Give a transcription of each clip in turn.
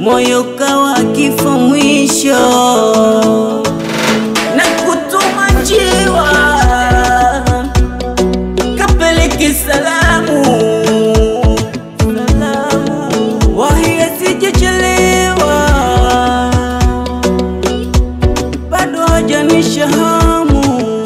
moyo kawa kifo mwisho na kutuma njiwa kapeleke salamu wahi asijechelewa bado hajanisha hamu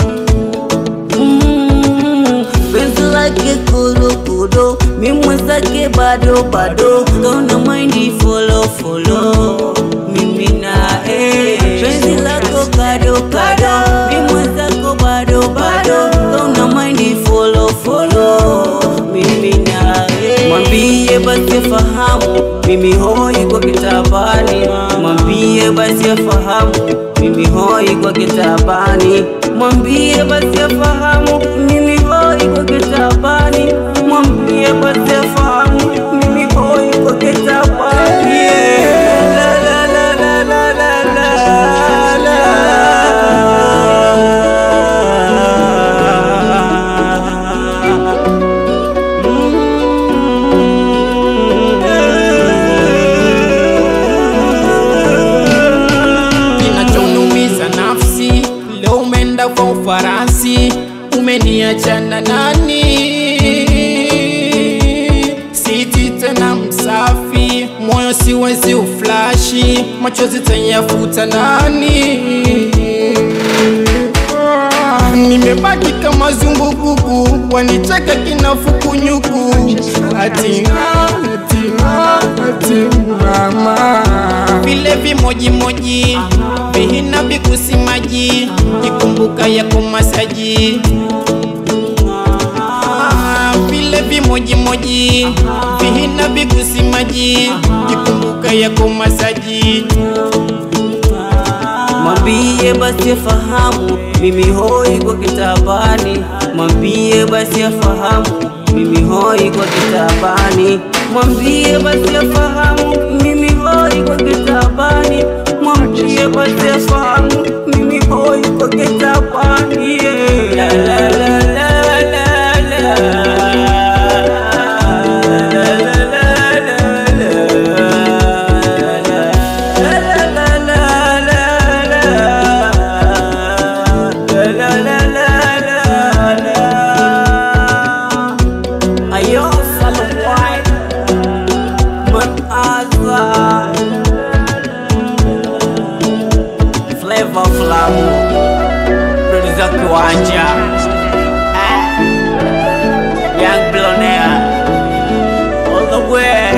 Mm, penzi lake kurukudo mimwezake bado bado kauna maindi folo folo mimi nae penzi lako kado kado mimwezako bado bado kauna maindi folo folo mimi nae mwambie basi afahamu mimi hoi kwa kitabani mwambie basi afahamu mimi hoi kwa kitabani mwambie basi afahamu mimi hoi kwa kitabani mwambie basi afahamu mimi hoi kwa kitabani La, la, la, la, la, la, la, la. kinachoniumiza nafsi leo umeenda kwa ufarasi umeniacha na nani siti tena msafi moyo siwezi uflashi machozi tayafuta nani Ah, nimebaki kama zumbukuku wanicheka kinafukunyuku ati ati ati mama vile vimojimoji vihina vikusimaji kikumbuka yako masaji Ah, vile vimojimoji vihina vikusimaji kikumbuka yako masaji Mwambie basi afahamu mimi hoi kwa kitabani, mwambie basi afahamu mimi hoi kwa kitabani, mwambie basi afahamu mimi hoi kwa kitabani, mwambie basi afahamu mimi hoi kwa kitabani. yeah. La, la, la, la, la, la. Ayo, follow white, man azar, flavor flamu, producer kiwanja, eh, young billionaire, all the way.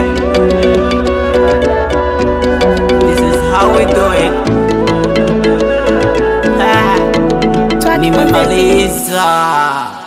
This is how we do it. Ah, nimemaliza.